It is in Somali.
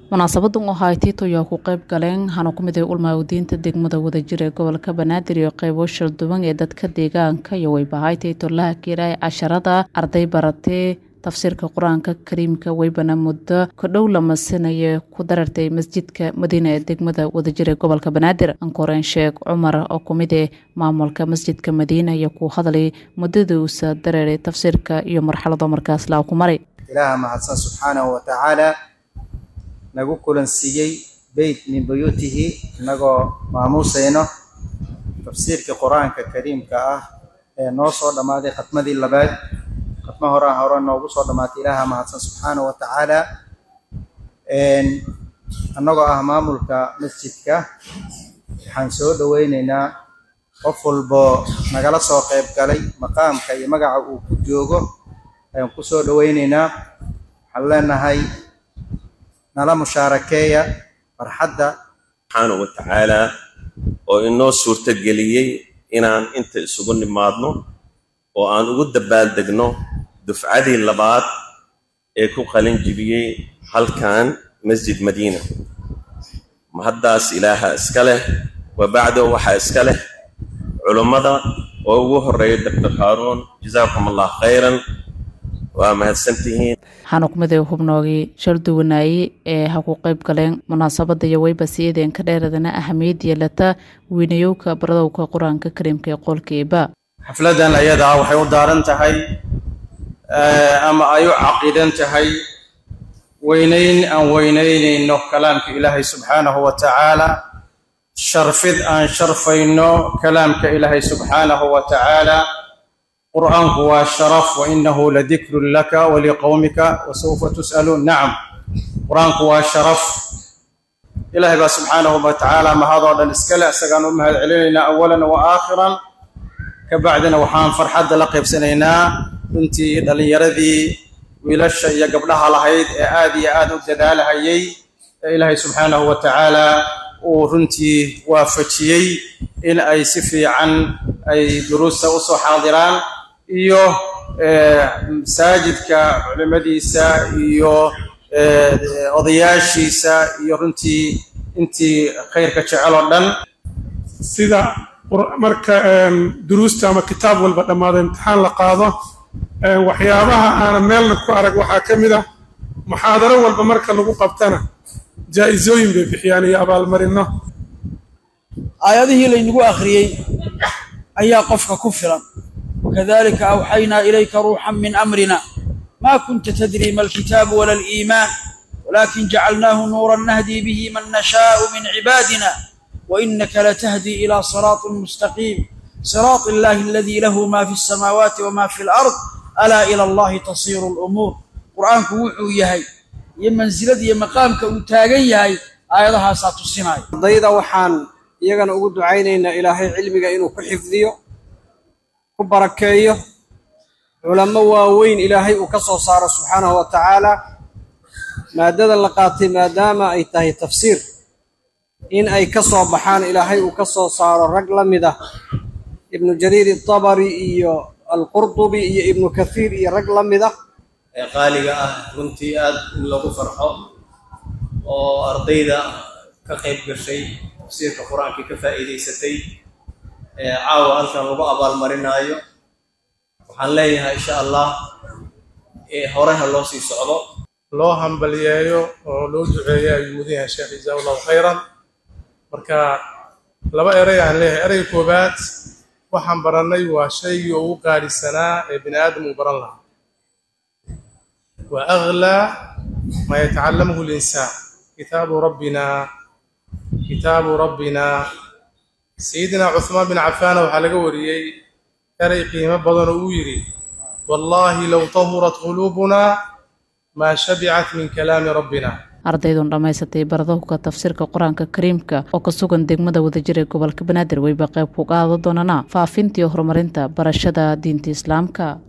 munaasabadan oo ahay tiito ayaa ku qayb galeen hana ku mid ay ulmaawdiinta degmada wadajir ee gobolka banaadir iyo qaybo shalduwan ee dadka deegaanka iyo waybahay tiito laha kiiraay casharada arday baratee tafsiirka qur-aanka kariimka weybana muddo kodhow la masinaya ku darartay masjidka madiina ee degmada wadajir ee gobolka banaadir ankoreen sheekh cumar oo kumid ee maamulka masjidka madiina iyo ku hadlay muddadiuusa dareeray tafsiirka iyo marxalado markaas laa ku maray ilaaha mahadsan subxaanahu wa tacaala nagu kulansiiyey beyt min buyuutihi inagoo maamuusayno tafsiirkii qur-aanka kariimka ah ee noo soo dhammaaday khatmadii labaad khatma horaa hore noogu soo dhammaatay ilaaha mahadsan subxaanahu wa tacaala annagoo ah maamulka masjidka waxaan soo dhoweyneynaa qof walbo nagala soo qayb galay maqaamka iyo magaca uu ku joogo ayaan ku soo dhoweyneynaa waxaan leenahay nala mushaarakeeya farxadda subxaanahu wa tacaalaa oo inoo suurtageliyey inaan inta isugu nimaadno oo aan ugu dabaaldegno dufcadii labaad ee ku qalin jibiyey halkan masjid madiina mahaddaas ilaaha iska leh wa bacdo waxaa iska leh culummada oo ugu horreeya doctor haaruun jazaakum allah khayran waa mahadsantihiin waxaana ku mid ay hubnoogii shalduwanaaye ee ha ku qayb galeen munaasabada iyo weyba siideen ka dheeradana ahamiyad yeelata weynayowka baradowka qur-aanka kariimka ee qoolka eeba xafladan ayadaa waxay u daaran tahay ama ay u caqiidan tahay weynayn aan weynaynayno kalaamka ilaahay subxaanahu wa tacaala sharfid aan sharfayno kalaamka ilaahay subxaanahu wa tacaala qur'aanku waa sharaf wa inahu ladikrun laka waliqowmika wasawfa tus'aluun nacam qur-aanku waa sharaf ilaahay baa subxaanahu wa tacaala mahadoo dhan iskale isagaan u mahad celinaynaa awalan wa aakhiran ka bacdina waxaan farxadda la qaybsanaynaa runtii dhallinyaradii wiilasha iyo gabdhaha lahayd ee aad iyo aad u dadaalahayay ee ilaahay subxaanahu wa tacaala uu runtii waafajiyey in ay si fiican ay duruusta u soo xaadiraan iyo masaajidka culimadiisa iyo odayaashiisa iyo runtii intii khayrka jecel oo dhan sida marka duruusta ama kitaab walba dhammaado imtixaan la qaado waxyaabaha aanan meelna ku arag waxaa ka mid ah muxaadaro walba marka lagu qabtana jaa-isooyin bay bixiyaan iyo abaalmarino aayadihii laynagu akhriyey ayaa qofka ku filan wakadalika awxaynaa ilayka ruuxan min amrina ma kunta tadri ma alkitaabu wala aliimaan walakin jacalnaahu nuuran nahdii bihi man nashaau min cibaadina wainaka latahdii ila siraaطin mustaqiim siraaط illahi aladii lahu ma fi اsamaawaati wama fi alard alaa ila allahi tasiiru lumuur qur'aanku wuxuu yahay iyo mansilada iyo maqaamka uu taagan yahay aayadahaasaa tusinaya ardayda waxaan iyagana ugu ducaynaynaa ilaahay cilmiga inuu ku xifdiyo ku barakeeyo culamo waaweyn ilaahay uu ka soo saaro subxaanahu wa tacaala maadadan la qaatay maadaama ay tahay tafsiir in ay ka soo baxaan ilaahay uu ka soo saaro rag la mid ah ibnu jariir itabari iyo alqurdubi iyo ibnu kathiir iyo rag la mid ah ee qaaliga ah runtii aad in lagu farxo oo ardayda ka qayb gashay tafsiirka qur-aankii ka faa'iidaysatay ee caawa halkan lagu abaalmarinaayo waxaan leeyahay insha allah horeha loo sii socdo loo hambaliyeeyo oo loo duceeyo ayuu mudan yahay sheekh jazaa allahu khayran marka laba erey aan leeyahay ereyga koowaad waxaan barannay waa shaygii ugu qaadhisanaa ee bini aadam uu baran lahaa wa aglaa maa yatacallamahu linsaan kitaabu rabbina kitaabu rabbina sayidina cuhmaan bin cafaana waxaa laga wariyey erey qiimo badan oo uu yidhi wallaahi low tahurat quluubunaa maa shabicat min kalaami rabbina ardaydun dhammaysatay baradowka tafsiirka qur-aanka kariimka oo ka sugan degmada wadajir ee gobolka banaadir weyba qayb ku qaada doonana faafintii horumarinta barashada diinta islaamka